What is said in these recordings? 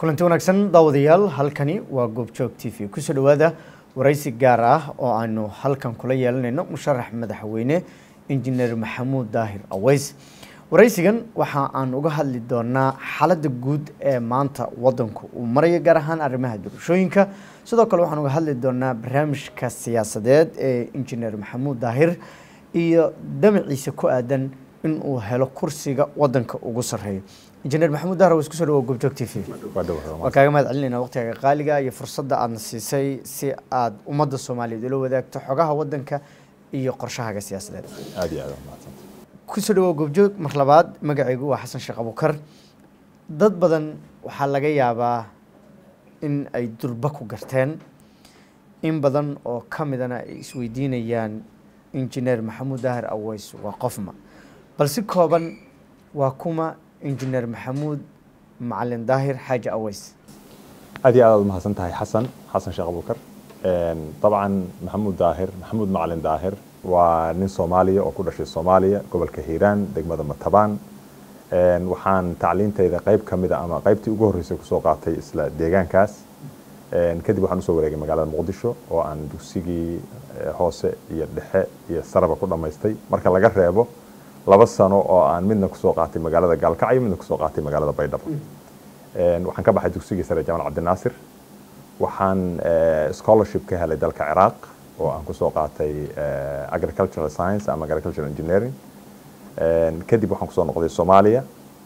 kulanti wanaagsan daawadayaal halkani waa goobjoog t v kusoo dhawaada waraysi gaar ah oo aanu halkan kula yeelanayno musharax madaxweyne injineer maxamuud daahir aweys waraysigan waxa aan uga hadli doonaa xaaladda guud ee maanta wadanku uu marayo gaar ahaan arrimaha doorashooyinka sidoo kale waxaan uga hadli doonaa barnaamijka siyaasadeed ee injineer maxamuud daahir iyo damaciisa ku aadan in uu helo kursiga wadanka ugu sarreeyo injineer maxamuud daahir aweys kusoo dhawo goobjoog t v waa kaaga mahad celinayna waqtiga qaaliga iyo fursadda aadna siisay si aad ummadda soomaaliyeed ula wadaagto xogaha wadanka iyo qorshahaaga siyaasadeed aad iyo aad waa mahadsanta kusoo dhawow goobjoog mar labaad magacaygu waa xasan sheekh abukar dad badan waxaa laga yaabaa in ay durba ku garteen in badan oo ka midana ay isweydiinayaan injineer maxamuud daahir aweys waa qofma bal si kooban waa kuma injineer maxamuud macalin daahir xaaji aweys aad iyo aad aad umahadsan tahay xasan xasan sheekh abukar dabcan maxamuud daahir maxamuud macalin daahir waa nin soomaaliya oo ku dhashay soomaaliya gobolka hiiraan degmada matabaan waxaan tacliintayda qayb ka mida ama qaybtii ugu horreysay kusoo qaatay isla deegaankaas kadib waxaan usoo wareegay magaalada muqdisho oo aan dugsigii hoose iyo dhexe iyo saraba ku dhammaystay marka laga reebo laba sano oo aan midna kusoo qaatay magaalada gaalkacyo midna kusoo qaatay magaalada baydhabo waxaan ka baxay dugsigii sare jamal cabdinaasir waxaan scholarship ka helay dalka ciraaq oo aan kusoo qaatay agricultural science ama agricultural engineering kadib waxaan kusoo noqday soomaaliya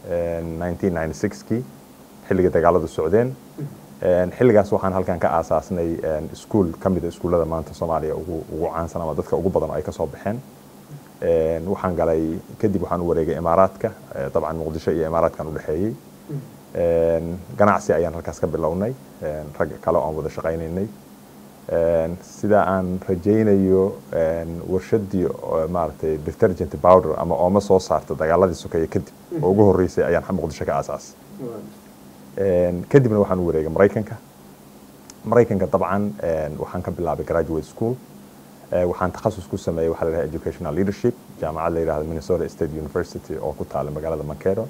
1996kii xilliga dagaaladu socdeen xilligaas waxaan halkan ka aasaasnay iskuol ka mida iskuullada maanta soomaaliya ugu ugu caansan ama dadka ugu badan oo ay ka soo baxeen waxaan galay kadib waxaan u wareegay imaaraadka dabcan muqdisho iyo imaaraadkan u dhexeeyey ganacsi ayaan halkaas ka bilownay rag kale oo aan wada shaqaynaynay sida aan rajaynayo warshadii maaragtay detergent powder ama ooma soo saarta dagaaladii sokeeye kadib oo ugu horreysay ayaan muqdisho ka aasaasay kadibna waxaan u wareegay maraykanka maraykanka dabcan waxaan ka bilaabay graduate school waxaan takhasus ku sameeyey waxaa la yidhaha educational leadership jaamacad la yidhahda minnesota state university oo ku taala magaalada mankero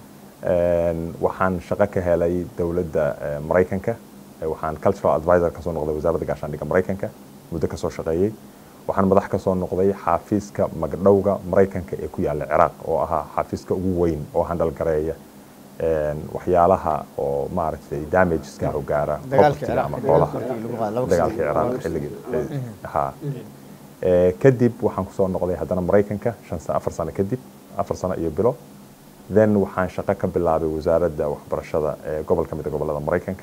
waxaan shaqo ka helay dowladda maraykanka waxaan cultural advisor kasoo noqday wasaaradda gaashaandhigga maraykanka muddo kasoo shaqeeyey waxaan madax kasoo noqday xaafiiska magdhowga maraykanka ee ku yaalla ciraaq oo ahaa xaafiiska ugu weyn oo handal gareeya waxyaalaha oo maaragtay damageska u gaara propertyga ama xoolaha dagaalkii ciraaq xilligii ha kadib waxaan kusoo noqday haddana maraykanka shan afar sano kadib afar sano iyo bilo then waxaan shaqo ka bilaabay wasaaradda waxbarashada ee gobol ka mid a gobollada maraykanka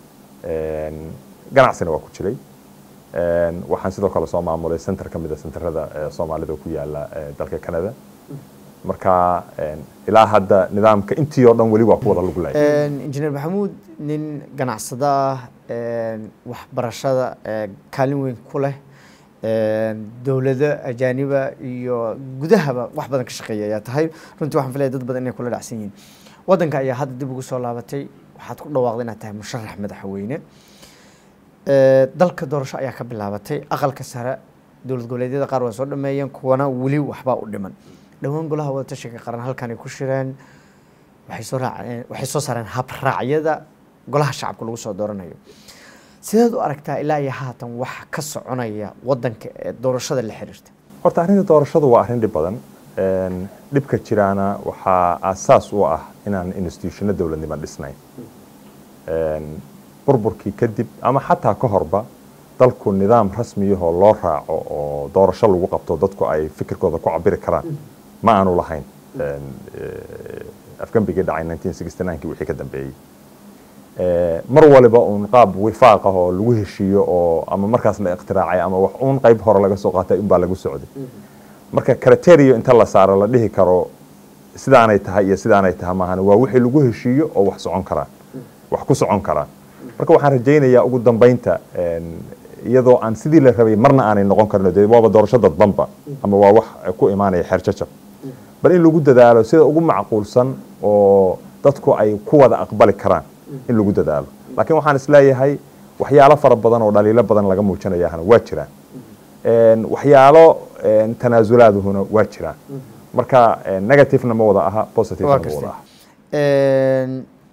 ganacsina waa ku jiray waxaan sidoo kale soo maamulay center ka mid a centerada soomaalida ku yaala dalka canada marka ilaa hadda nidaamka intii oo dhan weli waa ku wada lug lay injineer maxamuud nin ganacsada ah waxbarashada kaalin weyn ku leh dowlado ajaaniba iyo gudahaba wax badan ka shaqeeya ayaa tahay runtii waxaan filaya dad badan inay kula dhacsan yihiin waddanka ayaa hadda dib ugu soo laabatay waxaad ku dhawaaqday inaad tahay musharax madaxweyne dalka doorasho ayaa ka bilaabatay aqalka sare dowlad goboleedyada qaar waa soo dhameeyeen kuwana weli waxbaa u dhiman dhowaan golaha wadatashiga qaran halkan ay ku shireen waxay soo raaceen waxay soo saareen habraacyada golaha shacabka lagu soo dooranayo sideed u aragtaa ilaa iyo haatan waxa ka soconaya wadanka ee doorashada la xiriirta horta arrinta doorashadu waa arrin dhib badan dhibka jiraana waxaa aasaas u ah inaan institutiono dowladnimo dhisnayn burburkii kadib ama xataa ka horba dalku nidaam rasmiyahoo loo raaco oo doorasho lagu qabto dadku ay fikirkooda ku cabiri karaan ma aanu lahayn afgambigii dhacay 1969kii wixii ka dambeeyey mar waliba uun qaab wifaaq ah oo lagu heshiiyo oo ama markaas la ikhtiraacay ama wax uun qayb hore laga soo qaatay unbaa lagu socday marka criterio inta la saaro la dhihi karo sidaanay tahay iyo sidaanay tahay maahan waa wixii lagu heshiiyo oo wax socon karaan wax ku socon karaan marka waxaan rajaynayaa ugu dambeynta iyadoo aan sidii la rabay marna aanay noqon karno dee waaba doorasho dadbanba ama waa wax ku imaanaya xeer jajab bal in lagu dadaalo sida ugu macquulsan oo dadku ay ku wada aqbali karaan in lagu dadaalo laakiin waxaan isleeyahay waxyaalo fara badan oo dhaliilo badan laga muujinayahana waa jiraan waxyaalo tanaasulaadahuna waa jiraan marka negativena ma wada aha positivena ma wada aha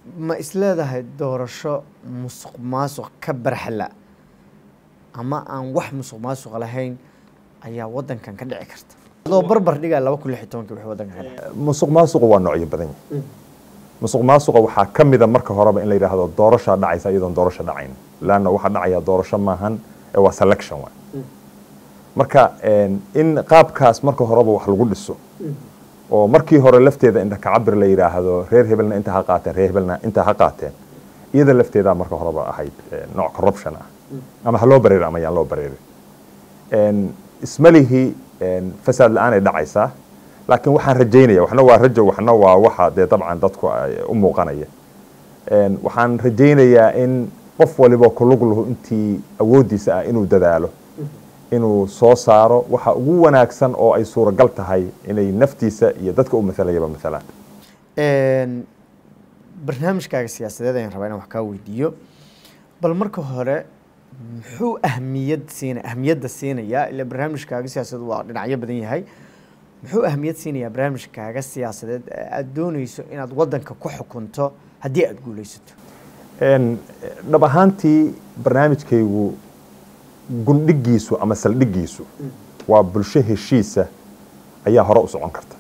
ma isleedahay doorasho musuq maasuq ka barxala ama aan wax musuq maasuq lahayn ayaa wadankan ka dhici karta adoo barbar dhigaa laba kun lix iyo tobankii wixii wadankan ka dhacay musuq maasuqu waa noocyo badan yahay musuq maasuqa waxaa ka mida marka horeba in la yidhaahdo doorashaa dhacaysa iyadoon doorasho dhacayn laanna waxaa dhacaya doorasho maahan ee waa selection waay marka in qaabkaas marka horeba wax lagu dhiso oo markii hore lafteeda inta kacabir la yidhaahdo reer hebelna inta ha qaateen reer hebelna inta ha qaateen iyada lafteedaa marka horeba ahayd nooc corruption ah ama ha loo bareeri ama yaan loo bareeri ismalihii fasaad la-aan ay dhacaysaa laakiin waxaan rajaynaya waxna waa rajo waxna waa waxa dee dabcan dadku u muuqanaya waxaan rajaynayaa in qof waliba kulug lahu intii awooddiisa ah inuu dadaalo inuu soo saaro waxa ugu wanaagsan oo ay suuragal tahay inay naftiisa iyo dadka u maalayaba maalaan barnaamijkaaga siyaasadeed ayaan rabaa inaan wax kaa weydiiyo bal marka hore muxuu ahmiyad siina ahmiyadda siinayaa ila barnaamijkaaga siyaasadeed waa dhinacyo badan yahay muxuu ahmiyad siinayaa barnaamijkaaga siyaasadeed ee aada dooneyso inaad wadanka ku xukunto haddii aada guuleysato dhab ahaantii barnaamijkaygu gundhigiisu ama saldhigiisu waa bulsho heshiisa ayaa hore u socon karta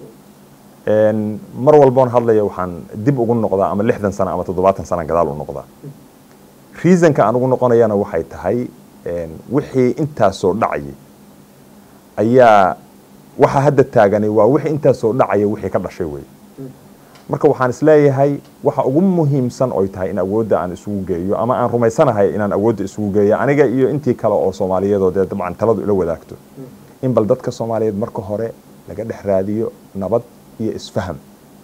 mar walboon hadlaya waxaan dib ugu noqdaa ama lixdan sano ama toddobaatan sana gadaal u noqdaa reasonka aan ugu noqonayana waxay tahay wixii intaasoo dhacayay ayaa waxa hadda taaganay waa wixii intaasoo dhacaya wixii ka dhashay wey marka waxaan isleeyahay waxa ugu muhiimsan oy tahay in awoodda aan isugu geeyo ama aan rumaysanahay inaan awoodda isugu geeyo aniga iyo intii kale oo soomaaliyeedoo dee dabcan taladu ila wadaagto in bal dadka soomaaliyeed marka hore laga dhex raadiyo nabad iyo isfaham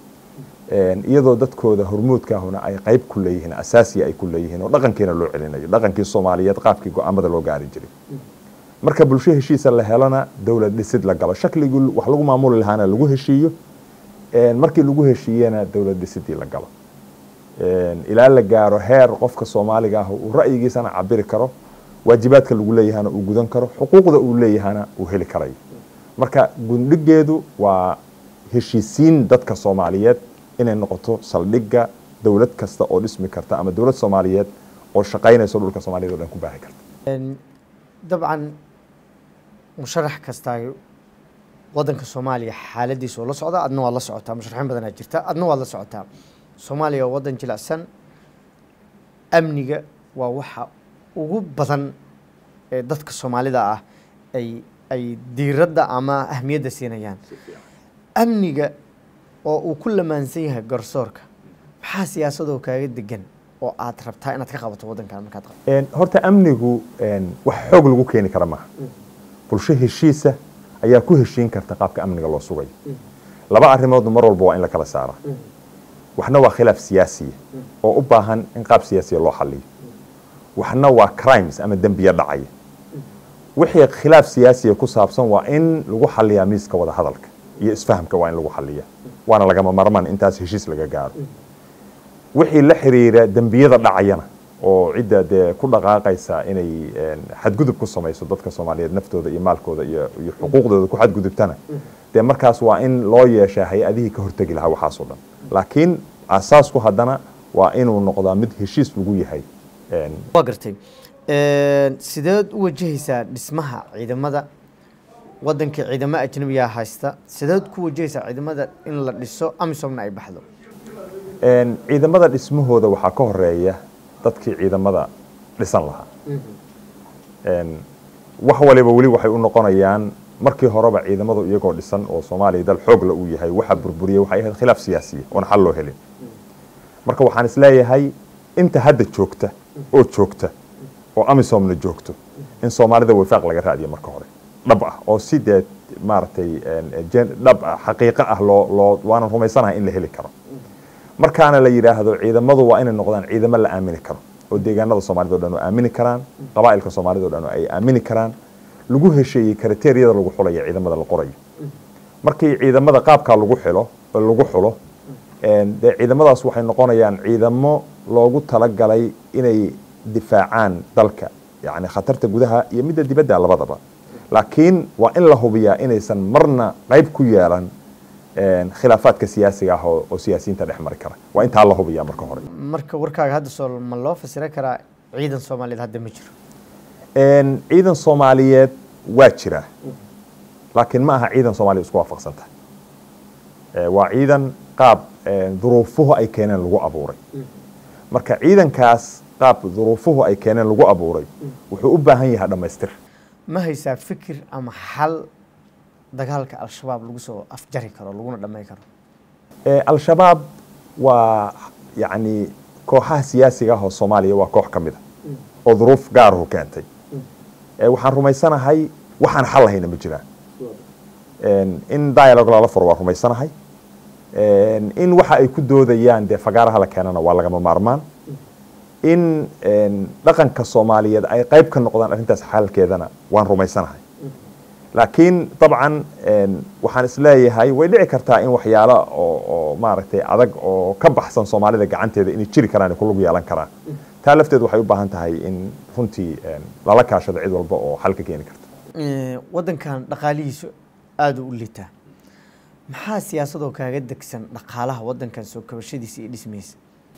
iyadoo dadkooda hormuudkaahuna ay qayb ku leeyihiin asaasiya ay ku leeyihiin oo dhaqankiina loo celinayo dhaqankii soomaaliyeed qaabkii go-aamada loo gaari jiray marka bulsho heshiisa la helana dowlad dhisid la galo shakligii wax lagu maamuli lahaana lagu heshiiyo markii lagu heshiiyena dowlad dhisidii la galo ilaa la gaaro heer qofka soomaaliga ah uu ra'yigiisana cabiri karo waajibaadka lagu leeyahana uu gudan karo xuquuqda uu leeyahana uu heli karayo marka gundhigeedu waa heshiisiin dadka soomaaliyeed inay noqoto saldhigga dowlad kasta oo dhismi karta ama dowlad soomaaliyeed oo shaqaynayso dhulka soomaaliyed o dhan ku baahi karta dabcan musharax kastaa wadanka soomaaliya xaaladiisa oo la socda adna waad la socotaa musharaxiin badanaa jirta adna waad la socotaa soomaaliya waa wadan jilicsan amniga waa waxa ugu badan ee dadka soomaalida ah ay ay diiradda ama ahmiyadda siinayaan amniga oo uu ku lamaansan yahay garsoorka maxaa siyaasadoo kaaga degan oo aad rabtaa inaad ka qabato wadankan markaad qabato horta amnigu wax xoog lagu keeni kara maaha bulsho heshiisa ayaa ku heshiin karta qaabka amniga loo sugayo laba arrimoodna mar walba waa in la kala saara waxna waa khilaaf siyaasiya oo u baahan in qaab siyaasiya loo xaliyo waxna waa crimes ama dembiya dhacaya wixii khilaaf siyaasiya ku saabsan waa in lagu xaliyaa miiska wada hadalka iyo isfahamka waa in lagu xaliya waana lagama marman intaas heshiis laga gaaro wixii la xiriira dembiyada dhacayana oo cidda dee ku dhaqaaqaysa inay xadgudub ku samayso dadka soomaaliyeed naftooda iyo maalkooda iyo iyo xuquuqdooda ku xadgudubtana dee markaas waa in loo yeeshaa hay-adihii ka hortegi lahaa waxaasoo dhan laakiin asaasku haddana waa inuu noqdaa mid heshiis lagu yahay waa gartay sideed u wajahaysaa dhismaha ciidamada wadankii ciidamo ajnabiyaa haysta sideed ku wajahaysaa ciidamada in la dhiso amisomna ay baxdo ciidamada dhismahooda waxaa ka horeeya dadkii ciidamada dhisan lahaa wax waliba weli waxay u noqonayaan markii horeba ciidamadu iyagoo dhisan oo soomaaliya dal xoogla uu yahay waxa burburiya waxay ahayd khilaaf siyaasiya oon xal loo helin marka waxaan isleeyahay inta hadda joogta oo joogta oo amisomna joogto in soomaalida wifaaq laga raadiyo marka hore dhab ah oo si dee maaragtay dhab ah xaqiiqo ah loo loo waanan rumaysanahay in la heli karo markaana la yidhaahdo ciidamadu waa inay noqdaan ciidamo la aamini karo oo deegaanada soomaalida o dhan oo aamini karaan qabaa'ilka soomaalida o dhan oo ay aamini karaan lagu hesheeyey kriteeriyada lagu xulayo ciidamada la qorayo markii ciidamada qaabkaa lagu xilo lagu xulo dee ciidamadaas waxay noqonayaan ciidamo loogu talagalay inay difaacaan dalka yani khatarta gudaha iyo midda dibadda labadaba laakiin waa in la hubiyaa inaysan marna qayb ku yeelan khilaafaadka siyaasiga ah oo siyaasiyiinta dhex mari kara waa intaa la hubiya marka hore marka warkaaga hadda soo ma loo fasira karaa ciidan soomaaliyeed hadda ma jiro ciidan soomaaliyeed waa jira laakiin ma aha ciidan soomaaliya isku waafaqsan tahay waa ciidan qaab duruufuhu ay keeneen lagu abuuray marka ciidankaas qaab duruufuhu ay keeneen lagu abuuray wuxuu u baahan yahay dhammaystir ma haysaa fikir ama xal dagaalka al-shabaab lagu soo afjari karo laguna dhammayn karo al-shabaab waa yacni kooxaha siyaasiga ah oo soomaaliya waa koox ka mid a oo duruuf gaaruhu keentay waxaan rumaysanahay waxaan xal lahayna ma jiraan in dialogue lala furo waa rumaysanahay in waxa ay ku doodayaan dee fagaaraha la keenana waa lagama maarmaan in dhaqanka soomaaliyeed ay qayb ka noqdaan arrintaas xalkeedana waan rumaysanahay laakiin dabcan waxaan isleeyahay way dhici kartaa in waxyaalo oo maaragtay adag oo ka baxsan soomaalida gacanteeda inay jiri karaan ku lug yeelan karaan taa lafteed waxay u baahan tahay in runtii lala kaashado cid walba oo xal ka keeni karta waddankan dhaqaalihiisu aada u liitaa maxaa siyaasadoo kaaga degsan dhaqaalaha waddankan soo kabashadiisa iyo dhismaysa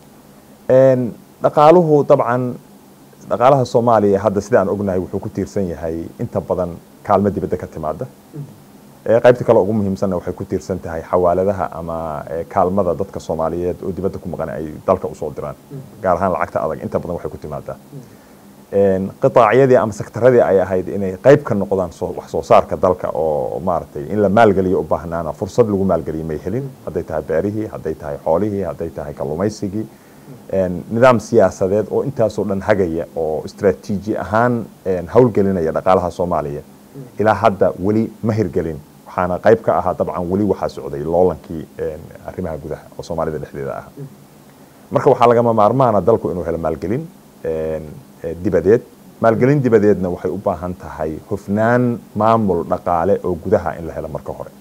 dhaqaaluhu dabcan dhaqaalaha soomaaliya hadda sida aan ognahay wuxuu ku tiirsan yahay inta badan kaalmo dibadda ka timaada qaybta kale ugu muhiimsanna waxay ku tiirsan tahay xawaaladaha ama kaalmada dadka soomaaliyeed oo dibadda ku maqan ay dalka usoo diraan gaar ahaan lacagta adag inta badan waxay ku timaadaa qitaacyadii ama sektaradii ay ahayd inay qayb ka noqdaan wax soo saarka dalka oo maaragtay in la maalgeliyo u baahnaana fursad lagu maalgeliyo may helin hadday tahay beerihii hadday tahay xoolihii hadday tahay kalluumaysigii nidaam siyaasadeed oo intaasoo dhan hagaya oo istraatiiji ahaan howlgelinaya dhaqaalaha soomaaliya ilaa hadda weli ma hirgelin waxaana qayb ka ahaa dabcan weli waxaa socday loolankii arrimaha gudaha oo soomaalida dhexdeeda ah marka waxaa lagama maarmaana dalku inuu helo maalgelin dibadeed maalgelin dibadeedna waxay u baahan tahay hufnaan maamul dhaqaale oo gudaha in la helo marka hore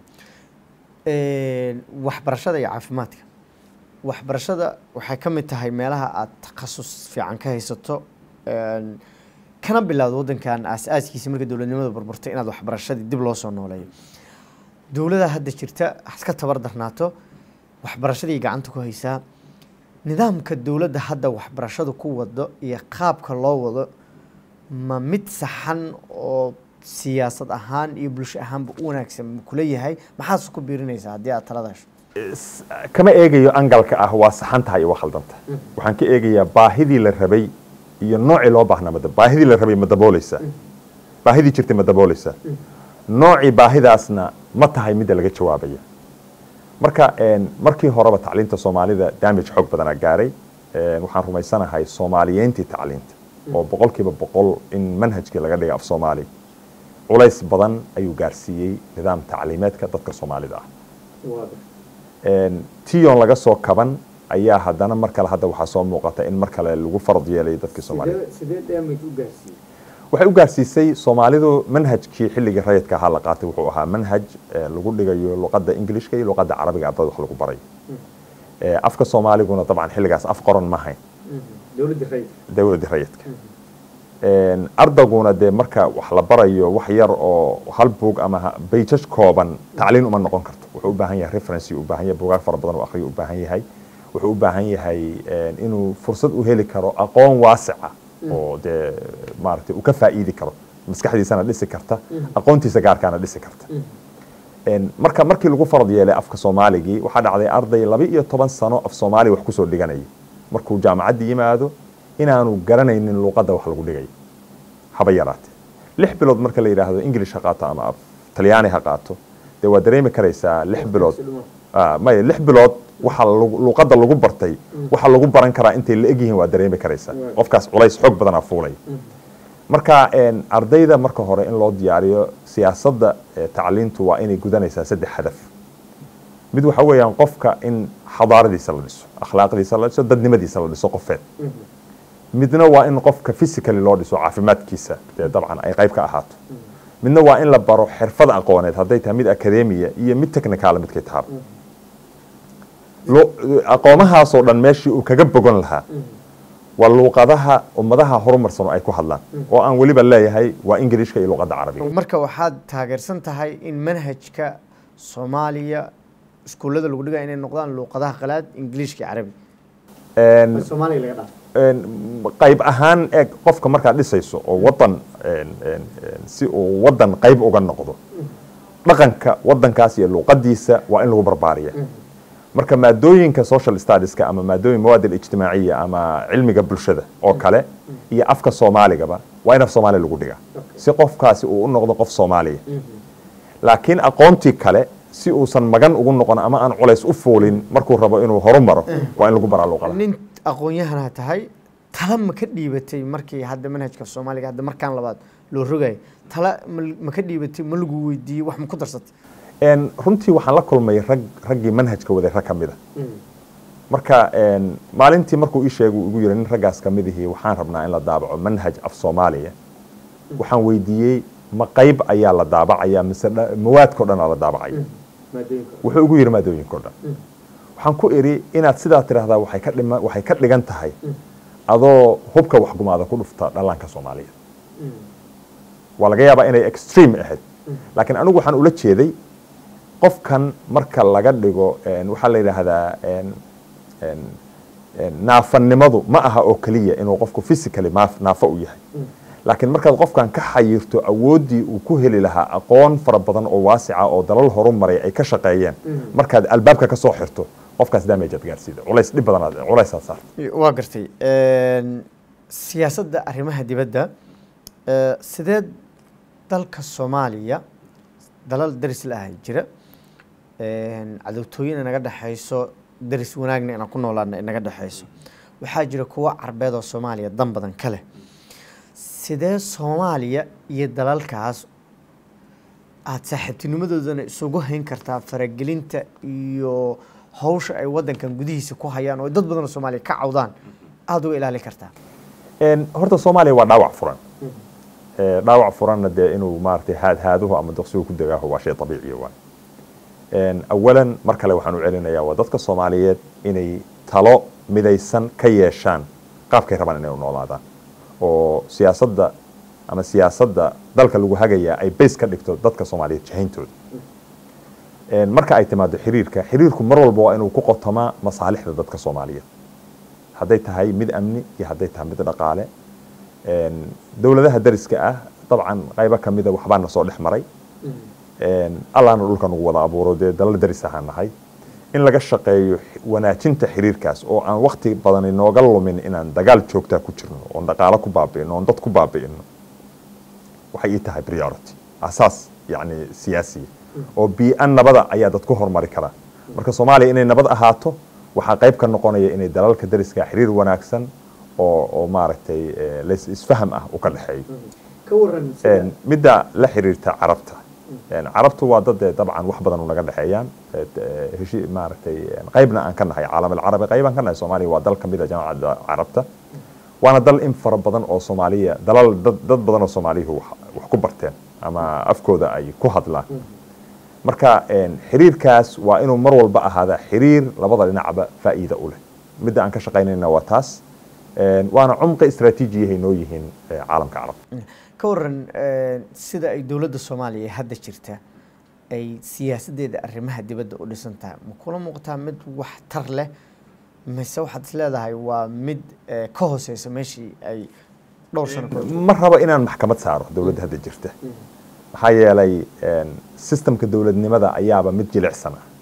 waxbarashada iyo caafimaadka waxbarashada waxay ka mid tahay meelaha aada takhasus fiican ka haysato kana bilowda waddankan aas-aaskiisa marka dowladnimada burburtay inaad waxbarashadii dib loo soo nooleeyo dowladda hadda jirta iska tabar darnaato waxbarashadii gacanta ku haysaa nidaamka dowladda hadda waxbarashadu ku wado iyo qaabka loo wado ma mid saxan oo siyaasad ahaan iyo bulsho ahaanba u wanaagsan ma kula yahay maxaas ku biirinaysaa haddii aad talada hesho kama eegayo angalka ah waa saxan tahay iyo waa khaldanta waxaan ka eegayaa baahidii la rabay iyo noocii loo baahnaa mada baahidii la rabay ma dabooleysaa baahidii jirtay ma dabooleysaa noocii baahidaasna ma tahay midda laga jawaabaya marka markii horeba tacliinta soomaalida damage xoog badanaa gaaray waxaan rumaysanahay soomaaliyeyntii tacliinta oo boqolkiiba boqol in manhajkii laga dhigay af soomaali culays badan ayuu gaarsiiyey nidaam tacliimeedka dadka soomaalida ah tion laga soo kaban ayaa haddana mar kale hadda waxaa soo muuqata in mar kale lagu farad yeelay dadkii soomaalida waxay u gaarsiisay soomaalidu manhajkii xilligii rayidka ahaa la qaatay wuxuu ahaa manhaj lagu dhigayo luqadda ingilishka iyo luqadda carabiga ardada wax lagu baray afka soomaaliguna dabcan xilligaas af qoran ma hayn dowladdii rayidka ardaguna dee marka wax la barayo wax yar oo hal buug ama bayjaj kooban tacliin uma noqon karto wuxuu u baahan yahay referency u baahan yahay buugaag fara badan oo akhriyo u baahan yahay wuxuu u baahan yahay inuu fursad u heli karo aqoon waasica oo dee maaragtay uu ka faa'iidi karo maskaxdiisana dhisi karta aqoontiisa gaarkaana dhisi karta marka markii lagu farad yeelay afka soomaaligii waxaa dhacday arday laba iyo toban sano af soomaali wax kusoo dhiganayay markuu jaamacadda yimaado inaanu garanaynin luuqadda wax lagu dhigayo haba yaraatee lix bilood marka la yidhaahdo english ha qaato ama talyaani ha qaato dee waa dareemi karaysaa lix bilood maya lix bilood waxa luuqadda lagu bartay waxa lagu baran karaa intay la egyihiin waa dareemi karaysaa qofkaas culays xoog badanaa fuulaya marka ardayda marka hore in loo diyaariyo siyaasadda tacliintu waa inay gudanaysaa saddex hadaf mid waxa weeyaan qofka in xadaaradiisa la dhiso akhlaaqdiisa la dhiso dadnimadiisa la dhiso qofeed midna waa in qofka physically loo dhiso caafimaadkiisa dee dabcan ay qayb ka ahaato midna waa in la baro xirfad aqooneed hadday tahay mid academia iyo mid technical midkay tahaba aqoomahaasoo dhan meeshii uu kaga bogan lahaa waa luuqadaha ummadaha horumarsan oo ay ku hadlaan oo aan weliba leeyahay waa ingilishka iyo luuqadda carabiga marka waxaad taageersan tahay in manhajka soomaaliya iskuullada lagu dhigaya inay noqdaan luuqadaha qalaad ingiliishka iyo carabi Een, soomaaliga laga dhaafo een, qayb ahaan eeg qofka markaad dhisayso oo wadan een, een, een, si uu wadan qayb uga noqdo dhaqanka wadankaas iyo luuqadiisa waa in lagu barbaariya marka maadooyinka social studieska ama maadooyin mawaad alijtimaaciya ama cilmiga bulshada oo kale iyo afka soomaaligaba waa in af soomaali lagu dhigaa si qofkaasi uu u noqdo qof soomaaliya laakiin aqoontii kale si uusan magan ugu noqon ama aan culays u fuulin markuu rabo inuu horumaro waa in lagu baraa luuqada nin aqoon-yahana tahay tala ma ka dhiibatay markii hadda manhajka soomaaliga hadda markaan labaad loo rogayay tala ma- ma ka dhiibatay ma lagu weydiiyey wax ma ku darsatay Een, runtii waxaan la kulmay rag raggii manhajka waday rag ka mida marka een, maalintii markuu ii sheegay uu igu yiri nin raggaas ka midihii waxaan rabnaa in la daabaco manhaj af soomaaliya waxaan weydiiyey ma qayb ayaa la daabacaya mise dha- mawaadkao dhan aa la daabacaya wuxuu igu yiri maadooyinkao dhan waxaan ku idhi inaad sidaa tidhaahdaa waxay ka dhima waxay ka dhigan tahay adoo hubka waxgumaada ku dhufta dhallaanka soomaaliya waa laga yaabaa inay extreme ahayd laakiin anigu waxaan ula jeeday qofkan marka laga dhigo een, waxaa la yidhaahdaa een, een, een, naafannimadu ma aha oo keliya inuu qofku physically maaf- naafo u yahay laakiin markaad qofkan ka xayirto awooddii uu ku heli lahaa aqoon fara badan oo waasica oo dalal horumaray ay ka shaqeeyeen markaad albaabka ka soo xirto qofkaas damage aad gaarsiida culays dhib badanaad culaysaad saarta waa gartay Een, siyaasadda arrimaha dibadda ee, sideed dalka soomaaliya dalal daris la ahay jira Een, cadowtooyin inaga dhexayso daris wanaagna inaan ku noolaana inaga dhexayso waxaa jira kuwo carbeed oo soomaaliya dan badan ka leh sidee soomaaliya iyo dalalkaas aada saaxiibtinimadoodana isugu hayn kartaa faragelinta iyo hawsha ay wadankan gudihiisa ku hayaan oo dad badan oo soomaaliya ka cawdaan aada uga ilaali kartaa Een, horta soomaaliya waa dhaawac furan Ee, dhaawac furanna dee inuu maaragtay haadhaaduhu ama doqsigu ku degaaho waa shay dabiiciya waa Een, awalan mar kale waxaan u celinayaa waa dadka soomaaliyeed inay talo midaysan ka yeeshaan qaabkay rabaan inay u noolaadaan oo siyaasadda ama siyaasadda dalka lagu hagayaa ay base ka dhigto dadka soomaaliyeed jahayntooda Een, marka ay timaado xiriirka xiriirku mar walba waa inuu ku qotomaa masaalixda dadka soomaaliyeed hadday tahay mid amni iyo hadday tahay mid dhaqaale Een, dowladaha dariska ah dabcan qaybo ka mida waxbaa na soo dhex maray Een, allaana dhulka nagu wada abuuro dee dalal daris ahaan nahay in laga shaqeeyo xi- wanaajinta xiriirkaas oo aan wakti badan inooga lumin inaan dagaal joogtaa ku jirno oon dhaqaalo ku baabi'ino oon dad ku baabi'ino waxay ii tahay priority asaas yacni siyaasiya oo bii'an nabada ayaa dad ku horumari karaa marka soomaaliya inay nabad ahaato waxaa qayb ka noqonaya inay dalalka dariska xiriir wanaagsan oo oo maaragtay eh, lays isfaham ah u ka dhexeeyo ka waran Een, midda la xiriirta carabta Een, carabtu waa dad eh, dabcan wax badan u naga dhexeeyaan Eh, eh, heshi- maaragtay een, qaybna aan ka nahay caalam alcarabi qaybaan ka nahay soomaaliya waa dal ka mid a jamacadda carabta waana dal in fara badan oo soomaaliya dalal dad, dad badan oo soomaaliyuhu wax, wax ku barteen ama afkooda ay ku hadlaan marka een, xiriirkaas waa inuu mar walba ahaada xiriir labada dhinacba faa'iida u leh midda aan ka shaqaynayna waa taas Een, waana cumqi istaraatiijiyahay noo yihiin eh, caalamka carabta ka waran een, sida ay dowladda soomaaliya hadda jirta ay siyaasaddeeda arrimaha dibadda u dhisan tahay ma kula muuqataa mid wax tar leh mise waxaad is leedahay waa mid eh, ka hooseysa meeshii ay dhowr sano ka hor ma rabo inaan maxkamad saaro dowladda hadda jirta maxaa yeelay een, systemka dowladnimada ayaaba mid jilicsan ah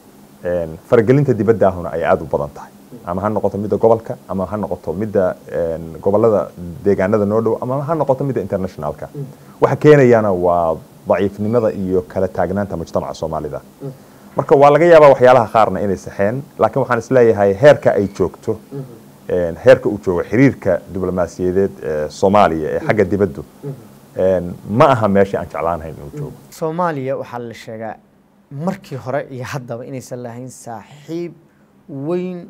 Een, faragelinta dibaddaahuna ay aada u badan tahay ama ha noqoto midda gobolka ama ha noqoto midda een, gobolada deegaanada noo dhow ama ha noqoto midda internationalka waxa keenayana waa daciifnimada iyo kala taagnaanta mujtamaca soomaalida marka waa laga yaabaa waxyaalaha qaarna inay saxeen laakiin waxaan isleeyahay heerka ay joogto een, heerka uu joogo xiriirka diblomaasiyadeed ee soomaaliya ee xagga dibaddu een, ma aha meeshii aan jeclaanahayn inuu joogo soomaaliya waxaa la sheegaa markii hore iyo haddaba inaysan lahayn saaxiib weyn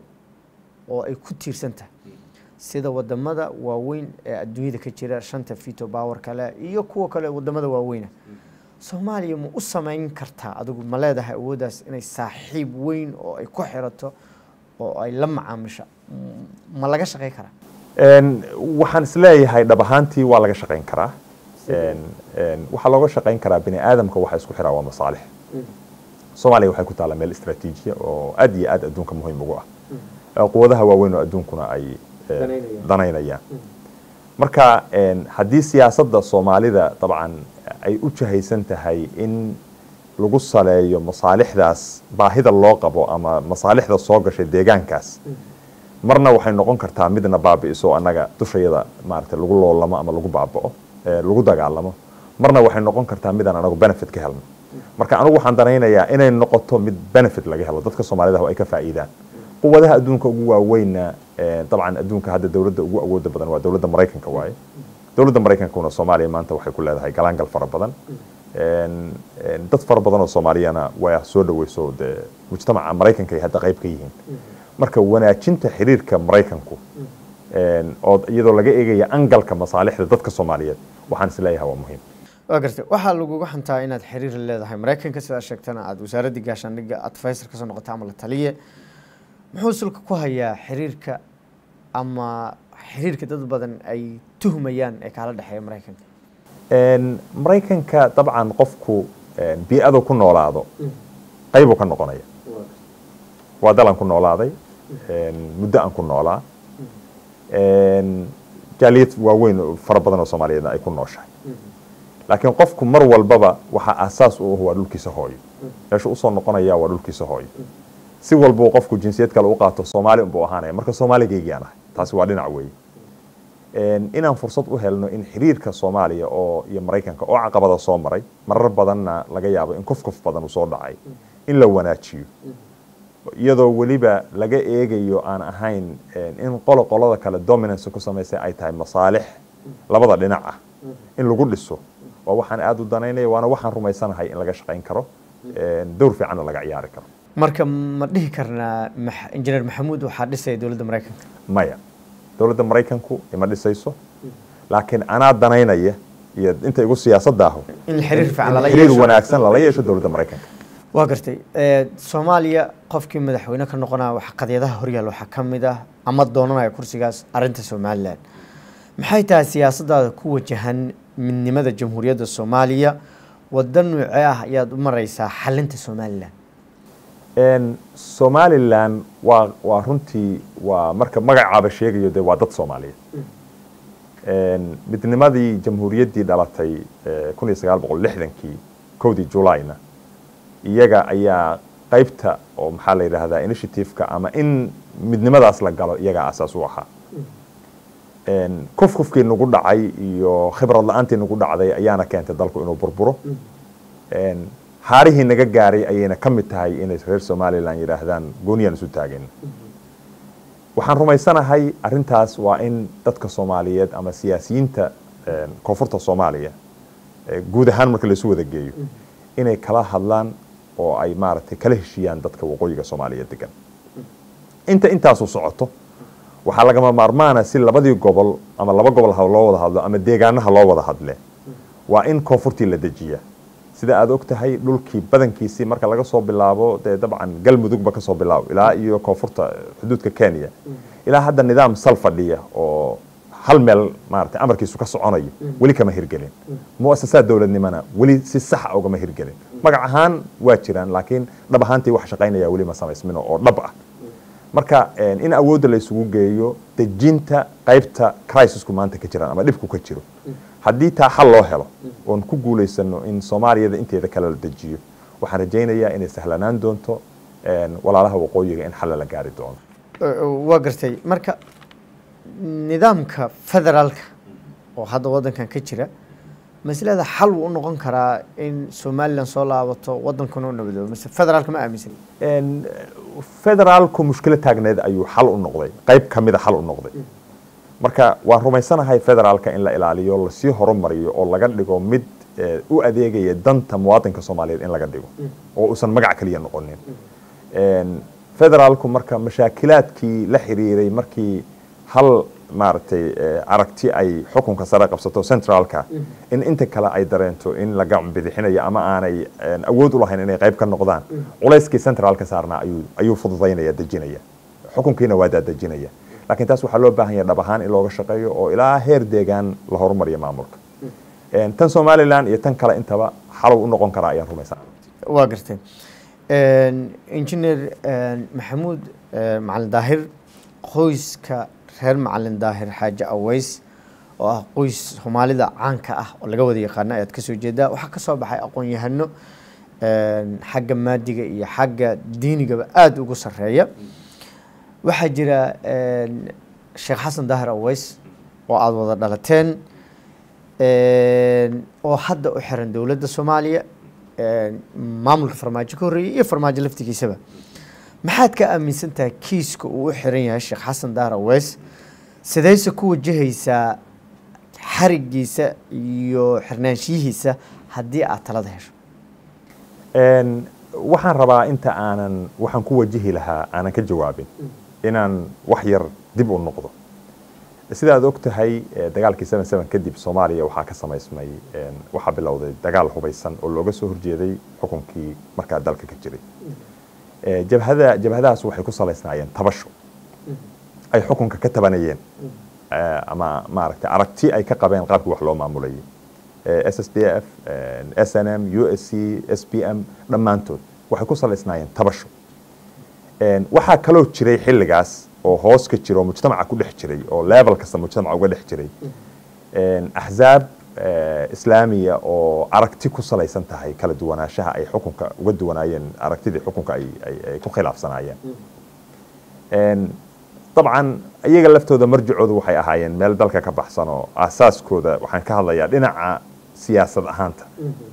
oo ay ku tiirsan tahay sida wadamada waaweyn ee adduunyada ka jira shanta fito power kale iyo kuwa kale wadamada waaweyna soomaaliya ma u samayn kartaa adigu ma leedahay awooddaas inay saaxiib weyn oo ay ku xirato oo ay la macaamisho M- ma laga shaqey karaa Een, waxaan isleeyahay dhab ahaantii waa laga shaqayn karaa Een, een, waxaa looga shaqayn karaa bini aadamka waxa isku xiraa waa masaalix soomaaliya waxay ku taallaa meel istraatiijiya oo aad iyo aad adduunka muhiim ugu ah quwadaha waaweyn oo adduunkuna ay danaynayaan marka haddii siyaasadda soomaalida dabcan ay u jahaysan tahay in lagu saleeyo masaalixdaas baahida loo qabo ama masaalixda soo gashay deegaankaas marna waxay noqon kartaa midna baabi'iso annaga dushayada maarata lagu loolamo ama lagu baaba'o lagu dagaalamo marna waxay noqon kartaa midaan anagu benefit ka helno marka anigu waxaan danaynayaa inay noqoto mid benefit laga helo dadka soomaalida ay ka faa'iidaan quwadaha adduunka ugu waaweynna dabcan adduunka hadda dowladda ugu awooda badan waa dowladda maraykanka waaye dowladda maraykankuna soomaaliya maanta waxay ku leedahay galaangal fara badan dad fara badan oo soomaaliyana waa soo dhaweyso dee mujtamaca maraykanka ay hadda qayb ka yihiin marka wanaajinta xiriirka maraykanku oo iyadoo laga eegaya angalka masaalixda dadka soomaaliyeed waxaan isleeyahay waa muhiim waa gartay waxaa laguga xantaa inaad xiriir leedahay maraykanka sidaa sheegtana aada wasaaraddii gaashaandhigga advisor kasoo noqota ama la taliye muxuu sulka ku hayaa xiriirka ama xiriirka dad badan ay tuhmayaan ee kaala dhexeeya maraykanka maraykanka dabcan qofku bii-adu ku noolaado qaybuu ka noqonaya waa dalan ku noolaaday muddo aan ku noolaa jaaliyad waaweyn fara badan oo soomaaliyeedna ay ku nooshahay laakiin qofku mar walbaba waxaa aasaas u ah waa dhulkiisa hooyo meesha usoo noqonaya waa dhulkiisa hooyo si walbuu qofku jinsiyad kale u qaato soomaali unbuu ahaanaya marka soomaaligaygiaan ahay taasi waa dhinac weeye inaan fursad u helno in xiriirka soomaaliya oo iyo maraykanka oo caqabada soo maray marar badanna laga yaabo in kof kof badan uu soo dhacay in la wanaajiyo iyadoo weliba laga eegayo aan ahayn in qolo qolada kale dominance ku samaysay ay tahay masaalix labada dhinac ah in lagu dhiso waa waxaan aada u danaynaya waana waxaan rumaysanahay in laga shaqayn karo dowr fiicanna laga ciyaari karo marka ma dhihi karnaa injineer maxamuud waxaa dhisaya dowladda maraykanka maya dowladda maraykanku ima dhisayso laakiin anaa danaynaya iyo inta igu siyaasadda ahu in xiriir fiican lala xiriir yeesho wanaagsan lala yeesho dowladda maraykanka waa gartay soomaaliya qofkii madaxweyne ka noqonaya wax qadyadaha horyaal waxaa ka mid ah ama doonanaya kursigaas arinta somalilan maxay tahay siyaasadaada ku wajahan midnimada jamhuuriyadda soomaaliya wada nuucee ah ayaad u mareysaa xalinta somalilan somalilan waa waa runtii waa marka magacaaba sheegayo dee waa dad soomaaliyeed midnimadii jamhuuriyaddii dhalatay kun iyo sagaal boqol lixdankii kowdii julayna iyaga ayaa qaybta oo maxaa la yidhaahdaa initiativeka ama in midnimadaas la galo iyagaa asaas u ahaa kufkufkii nagu dhacay iyo khibrad la-aantii nagu dhacday ayaana keentay dalku inuu burburo haarihii naga gaaray ayayna ka mid tahay inay reer somalilan yidhaahdaan gooniyaan isu taageen waxaan rumaysanahay arintaas waa in dadka soomaaliyeed ama siyaasiyiinta koonfurta soomaaliya guud ahaan marka laisu wada geeyo inay kala hadlaan oo ay maaragtay kala heshiiyaan dadka waqooyiga soomaaliya degan inta intaasu socoto waxaa lagama maarmaana si labadii gobol ama laba gobol ha loo wada hadlo ama deegaanaha loo wada hadle waa in koonfurtii la dejiya sida aad og tahay dhulkii badankiisii marka laga soo bilaabo dee dabcan galmudugba kasoo bilaabo ilaa iyo koonfurta xuduudka kenya ilaa hadda nidaam sal fadhiya oo hal meel maarata amarkiisu ka soconayo weli kama hirgelin muasasaad dowladnimana weli si saxa ugama hirgelin magac ahaan waa jiraan laakiin dhab ahaantii wax shaqaynaya weli ma samaysmino oo dhab ah marka in awoodda la isugu geeyo dejinta qaybta crisisku maanta ka jiraan ama dhibku ka jiro haddii taa xal loo helo oon ku guulaysano in soomaaliyada inteeda kale la dejiyo waxaan rajaynayaa inay sahlanaan doonto walaalaha waqooyiga in xalla la gaari doono waa gartay marka nidaamka federaalka oo hadda wadankan ka jira maslada xal wuu u noqon karaa in somalilan soo laabato wadankuna u nabadoobo mase federaalka ma aaminsan federaalku mushkilo taagneed ayuu xal u noqday qayb ka mida xal u noqday marka waan rumaysanahay federaalka in la ilaaliyo lasii horumariyo oo laga dhigo mid u adeegaya danta muwaadinka soomaaliyeed in laga dhigo oo uusan magac keliya noqonin federaalku marka mashaakilaadkii la xiriiray markii hal maaragtay aragti ay xukunka sare qabsato centraalka in inta kale ay dareento in la gacan bidixinayo ama aanay awood u lahayn inay qayb ka noqdaan culayskii centraalka saarnaa ayuu ayuu fududaynaya dejinaya xukunkiina waa daadejinaya lakiin taas waxaa loo baahan yahay dhab ahaan in looga shaqeeyo oo ilaa heer deegaan la horumariyo maamulka tan somalilan iyo tan kale intaba xalow u noqon karaa ayaan rumaysan waa gartay engineer maxamuud macalin daahir qoyska reer macalin daahir xaaji aweys oo ah qoys soomaalida caanka ah oo laga wada yaqaano ayaad kasoo jeedaa waxaa kasoo baxay aqoon-yahano xagga maadiga iyo xagga diinigaba aada ugu sareeya waxaa jira sheekh xasan daahir aweys oo aada wada dhalateen oo hadda u xiran dowladda soomaaliya maamulka farmaajo ka horreeyay iyo farmaajo laftigiisaba maxaad ka aaminsan tahay kiiska uu u xiran yahay sheekh xasan daahir aweys sidayse ku wajahaysaa xarigiisa iyo xirnaanshiyihiisa haddii aad talada hesho waxaan rabaa inta aanan waxaan ku wajihi lahaa aanan ka jawaabin inaan wax yar dib u noqdo sida aad og tahay dagaalkii seven seven kadib soomaaliya waxaa ka samaysmay waxaa bilowday dagaal hubaysan oo looga soo horjeeday xukunkii markaa dalka ka jiray jabhada jabhadahaas waxay ku salaysnaayeen tabasho ay xukunka ka tabanayeen ama maaragtay aragti ay ka qabeen qaabkii wax loo maamulayay s s d f s n m u s c s p m dhammaantood waxay ku salaysnaayeen tabasho waxaa kaloo jiray xilligaas oo hoos ka jira oo mujtamaca ku dhex jiray oo level kasta mujtamaca uga dhex jiray axzaab islaamiya oo aragti ku salaysan tahay kala duwanaanshaha ay xukunka uga duwanaayeen aragtidii xukunka ay ku khilaafsanaayeen dabcan iyaga laftooda marjicoodu waxay ahaayeen meel dalka ka baxsan oo aasaaskooda waxaan ka hadlayaa dhinaca siyaasad ahaanta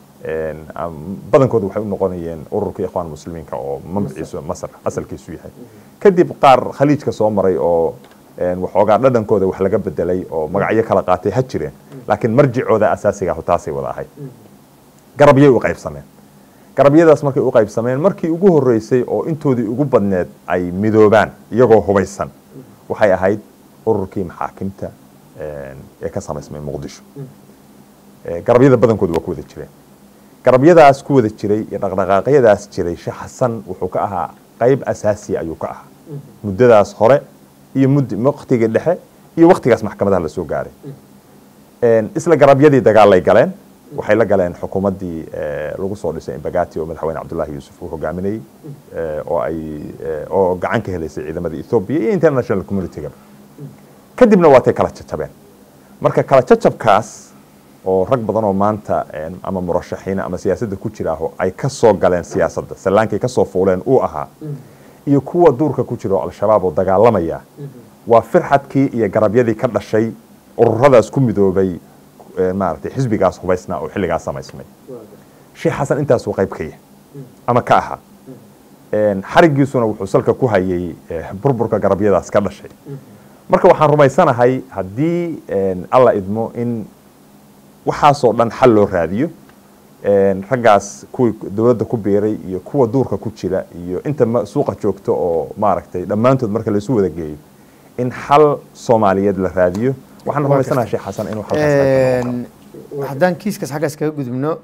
badankooda waxay u noqonayeen ururka ikhwaan muslimiinka oo mamciisu masar asalkiisu yahay kadib qaar khaliijka soo maray oo waxoogaa dhadhankooda wax laga bedelay oo magacyo kala qaatay ha jireen laakiin marjicooda asaasiga ahu taasay wada ahayd garabyay u qaybsameen garabyadaas markay u qaybsameen markii ugu horreysay oo intoodii ugu badneed ay midoobaan iyagoo hubaysan waxay ahayd ururkii maxaakimta ee ka samaysmay muqdisho garabyada badankooda waa ku wada jireen garabyadaas ku wada jiray iyo dhaqdhaqaaqyadaas jiray sheekh xasan wuxuu ka ahaa qayb asaasiya ayuu ka ahaa muddadaas hore iyo mud waktigii dhexe iyo waktigaas maxkamadaha lasoo gaaray isla garabyadii dagaalay galeen waxay la galeen xukuumaddii lagu soo dhisay imbagati oo madaxweyne cabdullaahi yuusuf uu hogaaminayey oo ay oo gacan ka helaysay ciidamada ethoobia iyo international communitygaba kadibna waatay kala jajabeen marka kala jajabkaas oo rag badan oo maanta ama murashaxiina ama siyaasadda ku jiraaho ay ka soo galeen siyaasadda sallaankay ka soo fuuleen uu ahaa iyo kuwa duurka ku jira oo al-shabaab oo dagaalamaya waa firxadkii iyo garabyadii ka dhashay ururadaas ku midoobay maaragtay xisbigaas hubaysnaa oo xilligaas samaysmay sheekh xasan intaasuu qayb ka yahay ama ka ahaa xarigiisuna wuxuu salka ku hayay burburka garabyadaas ka dhashay marka waxaan rumaysanahay haddii alla idmo in waxaasoo dhan xal loo raadiyo raggaas kuwii dowladda ku biiray iyo kuwa duurka ku jira iyo inta suuqa joogta oo maaragtay dhammaantood marka laisu wada geeyo in xal soomaaliyeed la raadiyo waxaan rumaysanaha sheekh xasan inuu haddaan kiiskaas xaggaas kaga gudubno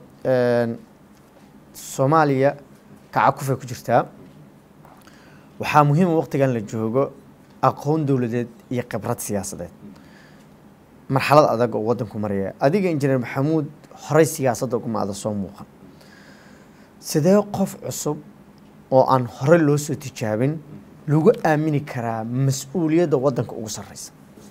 soomaaliya kacakufay ku jirtaa waxaa muhiima waqtigan la joogo aqoon dowladeed iyo khibrad siyaasadeed marxalad adag oo waddanku maraya adiga injineer maxamuud horey siyaasadda uguma ada soo muuqan sidee qof cusub oo aan horey loo soo tijaabin lagu aamini karaa mas-uuliyadda waddanka ugu sarreysa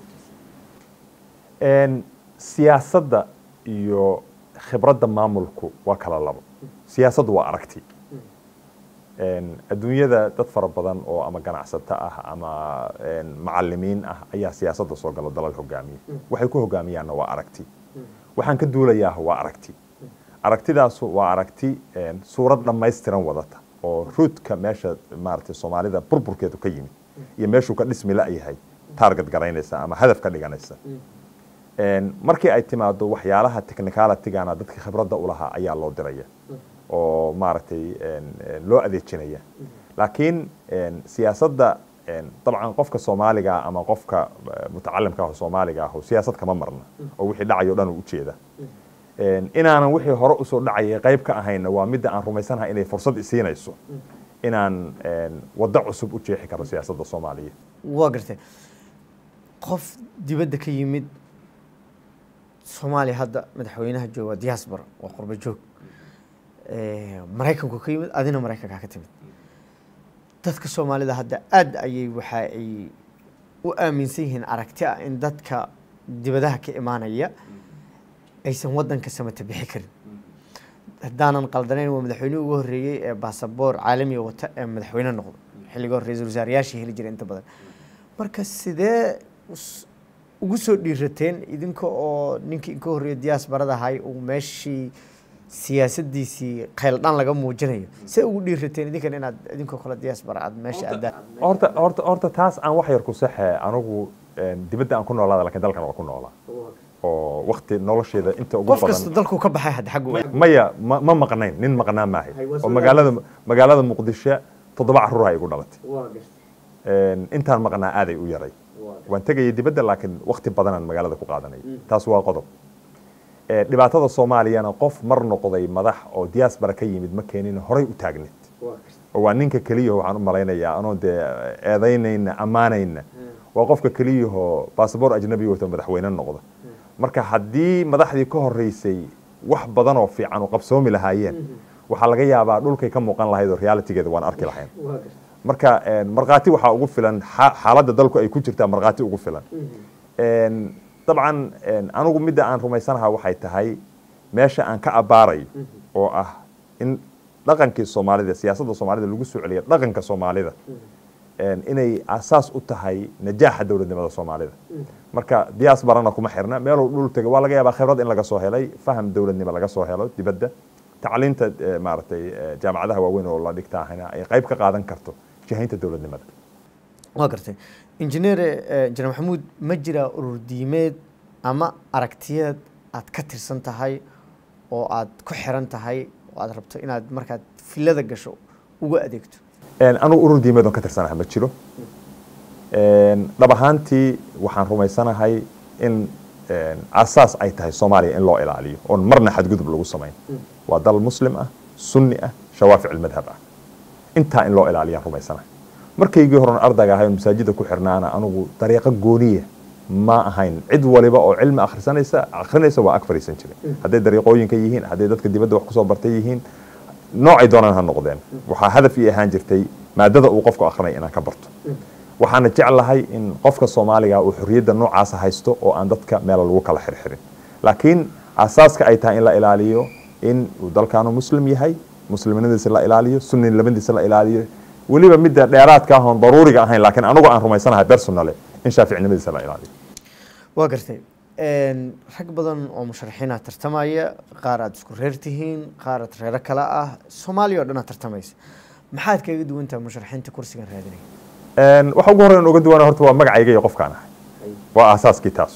siyaasadda iyo khibradda maamulku waa kala labo siyaasaddu waa aragti adduunyada dad fara badan oo ama ganacsato ah ama macalimiin ah ayaa siyaasadda soo galo dalal hogaamiya waxay ku hogaamiyaanna waa aragti waxaan ka duulayaah waa aragti aragtidaasu waa aragti suurad dhammaystiran wadata oo ruudka meesha maaragtay soomaalida burburkeedu ka yimid iyo meeshuu ka dhismi la-yahay taarget garaynaysa ama hadaf ka dhiganaysa markii ay timaado waxyaalaha technicalitigana dadka khibradda u lahaa ayaa loo diraya oo maaragtay loo adeejinaya laakiin siyaasadda dabcan qofka soomaaliga ama qofka mutacalimka ah soomaaliga ah siyaasad kama marna oo wixii dhacayo dhan uu ujeeda inaanan wixii hore usoo dhacayay qayb ka ahayna waa midda aan rumaysanahay inay fursad isiinayso inaan waddo cusub u jeexi karo siyaasadda soomaaliya waa gartay qof dibadda ka yimid soomaaliya hadda madaxweynaha jooga diaspora waa qurbo joog maraykanku ka yimid adina maraykanka ka timid dadka soomaalida hadda aada ayay waxa ay u aaminsan yihiin aragti ah in dadka dibadaha ka imaanaya aysan wadanka samata bixi karin haddaanan qaldanayn waa madaxweynihii ugu horreeyey ee baasaboor caalamiga wata ee madaxweyne noqdo xilliga hore ra-iisul wasaarayaashii heli jiray inta badan marka sidee ugu soo dhiirateen idinka oo ninkii inka horreeya diyaasbarada ahay uu meeshii siyaasadiisii khayldhaan laga muujinayo see ugu dhiirateen idinkan inaad idinkoo kale diyaasbara aad meesha aadaan horta horta horta taas aan wax yar ku saxe anigu dibadda aan ku noolaada lakiin dalkan waa ku noolaa oo wakti nolosheeda inta ugu qof kasta dalkuu ka baxay hadda xaggu maya ma ma maqnayn nin maqnaa maahay oo magaalada magaalada muqdisho toddoba carruur ay igu dhalatay intaan maqnaa aaday u yaray waan tegayay dibadda laakiin wakti badanaan magaalada ku qaadanay taas waa qodob dhibaatada soomaaliyana qof mar noqday madax oo diaspora ka yimid ma keenin horay u taagneed oo waa ninka keliyaho waxaan u malaynayaa anoo dee eedaynayna ammaanayna waa qofka keliyahoo basaboor ajnabi wato madaxweyne noqda marka haddii madaxdii ka horeysay wax badan oo fiican oo qabsoomi lahaayeen waxaa laga yaabaa dhulkay ka muuqan lahayd oo realitygeeda waan arki lahayn marka markhaati waxaa ugu filan xaaladda dalku ay ku jirtaa markhaati ugu filan dabcan anigu midda aan rumaysanaha waxay tahay meesha aan ka abbaarayo oo ah in dhaqankii soomaalida siyaasadda soomaalida lagu soo celiya dhaqanka soomaalida inay asaas u tahay najaaxa dowladnimada soomaalida marka diaasbarana kuma xirna meeluu dhul tegay waa laga yaabaa khibrad in laga soo helay faham dowladnimo laga soo helo dibadda tacliinta maaragtay jaamacadaha waaweyn oo la dhigta ahina ay qayb ka qaadan karto jihaynta dowladnimada waa gartay injineer injineer maxamuud ma jiraa urur diimeed ama aragtiyeed aad ka tirsan tahay oo aad ku xiran tahay oo aad rabto inaad markaad filada gasho uga adeegto anugu urur diimeed oon ka tirsanaha ma jiro dhab ahaantii waxaan rumaysanahay in asaas ay tahay soomaaliya in loo ilaaliyo oon marna xadgudub lagu samayn waa dal muslim ah sunni ah shawaafic madhab ah intaa in loo ilaaliyaan rumaysanahay markaygii horan ardayga ahay masaajida ku xirnaana anugu dariiqo gooniya ma ahayn cid waliba oo cilmi akhrisanaysa akhrinaysa waa ag fariisan jiray hadday dariiqooyinka yihiin hadday dadka dibadda wax kusoo bartay yihiin noocay doonaan ha noqdeen waxaa hadaf ii ahaan jirtay maadada uu qofku akrinaya inaan ka barto waxaana jeclahay in qofka soomaaliga uu xorriyadda noocaasa haysto oo aan dadka meela lagu kala xirxirin laakiin asaaska ay tahay in la ilaaliyo in uu dalkaanu muslim yahay muslimnimadiisa la ilaaliyo sunninimadiisa la ilaaliyo weliba midda dheeraadka ah oon daruuriga ahayn laakiin anigu aan rumaysanahay personale in shaaficnimadiisa la ilaaliyo waa gartay rag badan oo musharaxiina tartamaya qaar aad isku reer tihiin qaar aad reero kale ah soomaaliya oo dhan aad tartamaysa maxaad kaga duwan tahay musharaxiinta kursigan raadinaya waxa ugu horreyn uga duwana horta waa magacayga iyo qofkaan ahay waa aasaaskii taasu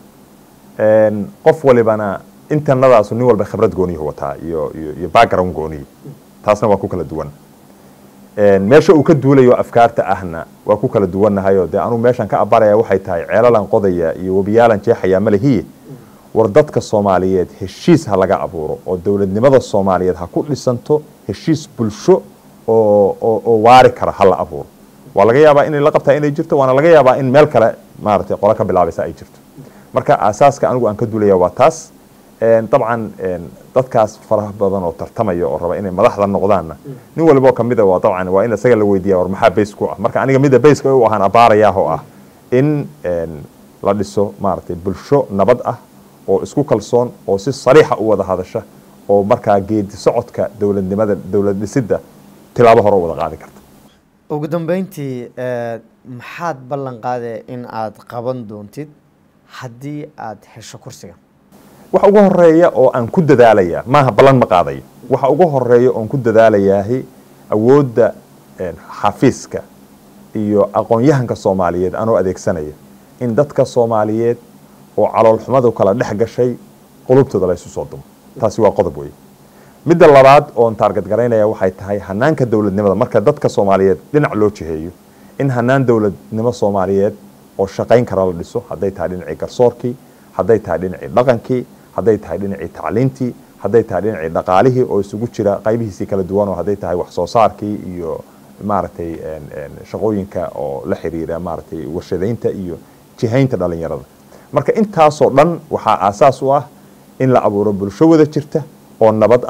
qof walibana internadaasu nin walba khibrad gooniyuhu wataa iyo iyo iyo background gooniyi taasna waa ku kala duwan meesha uu ka duulayo afkaarta ahna waa ku kala duwannahayo dee anugu meeshaan ka abaraya waxay tahay ceelalan qodaya iyo webiyaalan jeexaya malehiye war dadka soomaaliyeed heshiis ha laga abuuro oo dowladnimada soomaaliyeed ha ku dhisanto heshiis bulsho oo oo oo waari kara ha la abuuro waa laga yaabaa inay la qabtaa inay jirto waana laga yaabaa in meel kale maaragtay qolo ka bilaabaysa ay jirto marka aasaaska anigu aan ka duulaya waa taas dabcan dadkaas faraha badan oo tartamaya oo raba inay madaxda noqdaanna nin walbo kamida waa dabcan waa in isaga la weydiiya war maxaa base ku ah marka aniga midda baseka u ahaan abaarayaah oo ah in la dhiso maaragtay bulsho nabad ah oo isku kalsoon oo si sariixa u wada hadasha oo markaa geedi socodka dowladnimada dowlad dhisidda tilaabo hore u wada qaadi karta ugu dambeyntii maxaad ballan qaadee in aad qaban doontid haddii aad hesho kursiga waxa ugu horeeya oo aan ku dadaalaya maaha ballan ma qaadayo waxa ugu horeeya oon ku dadaalayaahi awoodda xafiiska iyo aqoon-yahanka soomaaliyeed anoo adeegsanaya in dadka soomaaliyeed oo caloolxumadu kala dhex gashay qulubtooda laysu soo dumo taasi waa qodob wey midda labaad oon taarget garaynaya waxay tahay hanaanka dowladnimada marka dadka soomaaliyeed dhinac loo jiheeyo in hanaan dowladnimo soomaaliyeed oo shaqayn kara la dhiso hadday tahay dhinacii garsoorkii hadday tahay dhinacii dhaqankii hadday tahay dhinacii tacliintii hadday tahay dhinacii dhaqaalihii oo isugu jira qaybihiisii kala duwan oo hadday tahay wax soo saarkii iyo maaragtay shaqooyinka oo la xiriira maaragtay warshadaynta iyo jihaynta dhalinyarada marka intaasoo dhan waxaa aasaas u ah in la abuuro bulsho wada jirta oo nabad ah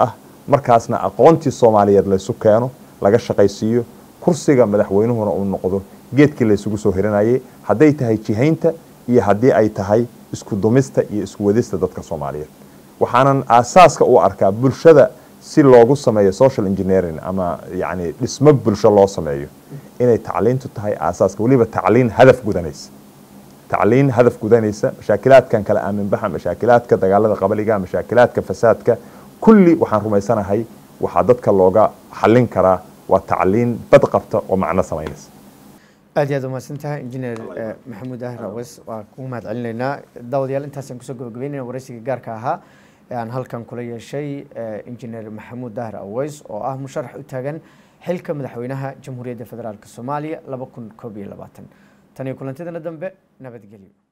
markaasna aqoontii soomaaliyeed laysu keeno laga shaqaysiiyo kursiga madaxweynuhuna uu noqdo geedkii laysugu soo hiranayay hadday tahay jihaynta iyo haddii ay tahay isku dumista iyo isku wadista dadka soomaaliyeed waxaanan aasaaska u arkaa bulshada si loogu sameeyo social engineering ama yani dhismo bulsho loo sameeyo inay tacliintu tahay aasaaska weliba tacliin hadaf gudanaysa tacliin hadaf gudanaysa mashaakilaadkan kala aaminbaxa mashaakilaadka dagaalada qabaliga mashaakilaadka fasaadka kulli waxaan rumaysanahay waxaa dadka looga xallin karaa waa tacliin bad qabta oo macno samaynaysa aad iyo aad umahadsan tahay injineer maxamuud ahir awes waa kugu mahad celinaynaa daawadayaal intaasaan kusoo gabagabeynayna waraysiga gaarka ahaa ee aan halkan kula yeeshay injineer maxamuud dahir aweys oo ah musharax u taagan xilka madaxweynaha jamhuuriyadda federaalk soomaaliya laba kun koob iyo labaatan tan iyo kulantidana dambe nabadgelyo